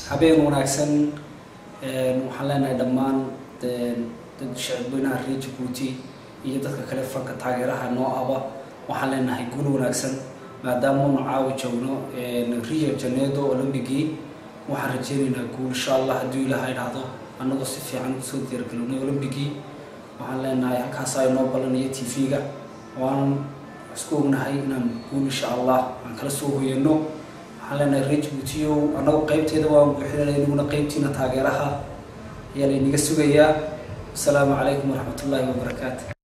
habeen wanaagsan waxaan leenahay dhammaan dad shacabweynaha reer jabuuti iyo dadka kale fanka taageeraha noo aba waxaan leenahay guul wanaagsan maadaama unu caawa joogno rio janeedo olymbigii waxaan rajeynaynaa guul insha allah hadduu ilaaha idhaahdo annagoo si fiican usoo diyaargalownay olymbigii waxaan leenahay halkaasa inoo ballanaya t v-ga waan isku ognahay inaan guul insha allah aan kala soo hoyano waxaan leenahay reer jabuutiyow annagoo qeybteeda waan buuxinana inaguna qeybtiina taageeraha ayaa laynaga sugayaa asalaamu calaykum waraxmat ullaahi wabarakaatu